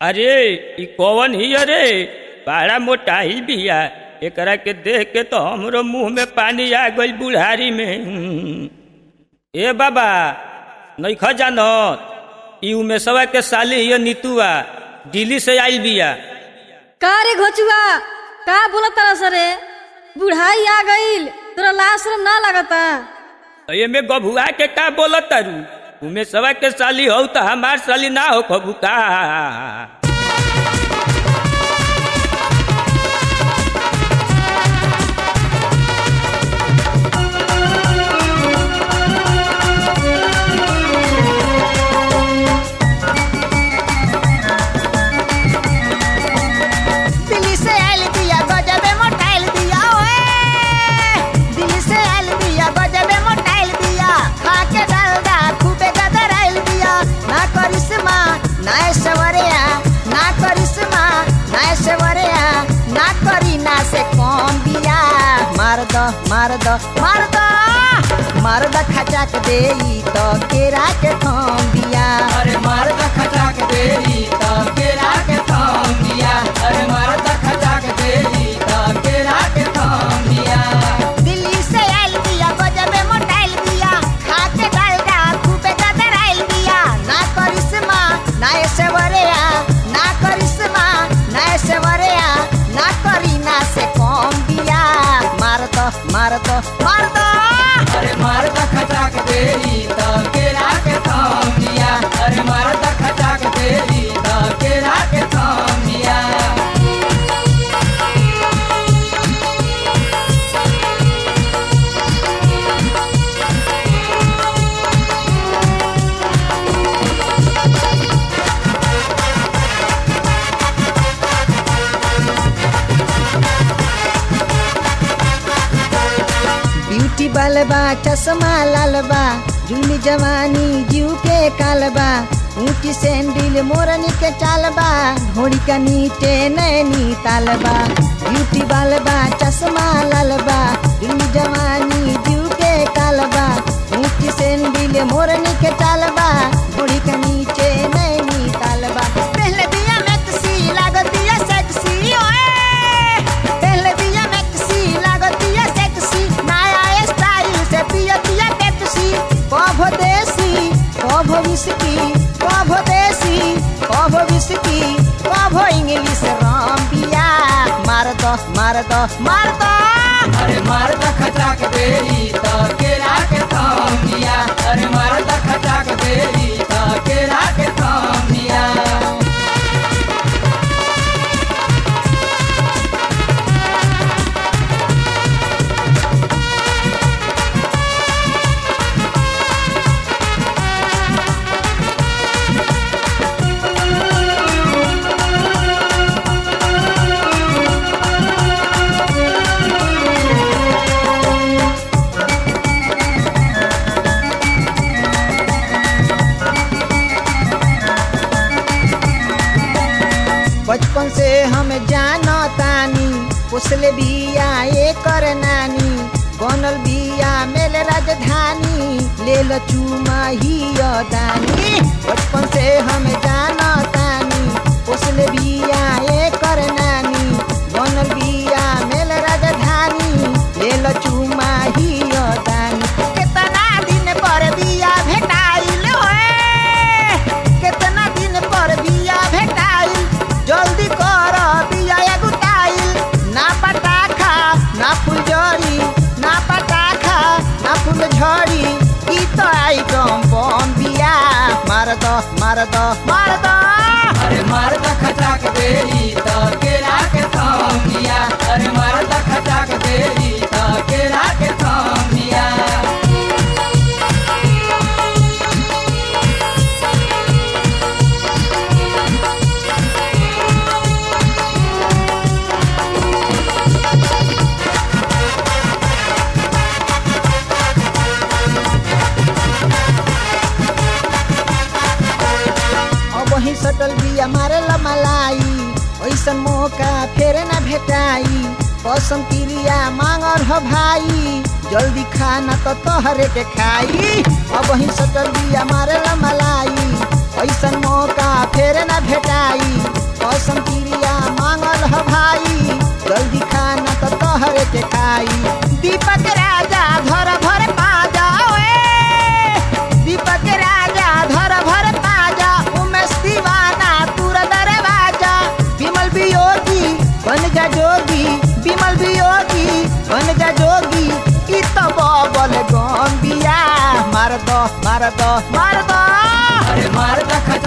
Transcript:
अरे ई कौन ही अरे बड़ा मोटाई बिया एकरा के देख के तो हमरो मुंह में पानी आ गइल बुढ़ारी में हम्म। ए बाबा नइखा जानत ई उमेशवा के साली हिय नीतुआ दिल्ली से आइल बिया का रे घोचुआ का बोलत तारा सरे बुढ़ाई आ गईल तोरा लाश रे ना लगता एमे गभुआ के का बोलत तारू उमेशवा के साली हो त हमार साली ना हो खबू का दिल्ली से आइल बिया गजबे मोटाइल बिया ओए दिल्ली से आइल बिया गजबे मोटाइल बिया खा के डालडा खूबे गदर आइल बिया ना करिश्मा ना ऐश्वर्या ना करिश्मा ना ऐश्वर्या ना करीना से कम बिया मार दो मार दो मार दो मार दो खचाक देई तो केरा के थम बिया अरे मारदा खटाक देरी तब केरा के थाम दिया अरे मारदा खटाक देरी तब केरा के थाम दिया दिल्ली से आइल बिया गजबे मोटाइल बिया खा के डालडा खूबे गदर आइल बिया ना करिश्मा ना ऐश्वर्या ना करिश्मा ना ऐश्वर्या ना करीना से कम बिया मार दो मार दो मार दो अरे मारदा खटाक देरी तब केरा के थाम दिया अरे मारदा खटाक देरी तब केरा के थाम दिया ब्यूटी बालबा चश्मा लालबा जुलमी जवानी जीव के कालबा ऊंची सैंडल मोरनी के चालबा घोड़ी का नीचे नैनी तालबा ब्यूटी बालबा चश्मा लालबा जुलमी जवानी जीव के कालबा ऊंची सैंडल मोरनी के चालबा घोड़ी का नीचे नैनी तालबा पहले दिया मैक्सी लागतिया सेक्सी ओए पहले दिया मैक्सी लागतिया सेक्सी नया स्टाइल से पियतिया पेप्सी कभ देसी कभ विस्की कभ देसी कभ विस्की कभ इंग्लिश राम पिया मार दो मार दो मार दो अरे मारदा खटाक देरी तब केरा के थाम दिया अरे मारदा खटाक देरी तब केरा के थाम दिया बचपन से हम जानो तानी उसले बिया ये कर नानी बनल बिया मेल राजधानी ले लो चूमा ही दानी बचपन से हम जानो तानी उसले बिया ये कर नानी बनल बिया मेल राजधानी ले लो चूमा ही दानी कितना दिन पर बिया भेटाइल होए कितना दिन पर बिया भेटाइल जल्दी कर बिया एगुटाइल ना पटाखा ना फुलझड़ी ना पटाखा ना फुलझड़ी ई तो आइटम बम बिया मार दो मार दो मार दो अरे मारदा खटाक देरी तब केरा के थाम दिया अरे मारदा खटाक देरी तब केरा के थाम दिया अब वही सटल बिया मारे ला मलाई ऐसन मौका फेर ना भेटाई कसम क्रिया मांगर हो भाई जल्दी खाना तो तोहरे के खाई अब वही सटल बिया मारे ला मलाई ऐसन मौका फेर न भेटाई कसम क्रिया मांगल ह भाई जल्दी खाना तो तोहरे के खाई दीपक राजा धर भर पाजा ओए दीपक राजा धर भर पाजा उमेश दीवाना तुर दरवाजा विमल वियोगी बन जा जोगी विमल वियोगी बन जा जोगी ई तो बबल गम्बिया मार दो मार दो मार दो अरे मार दख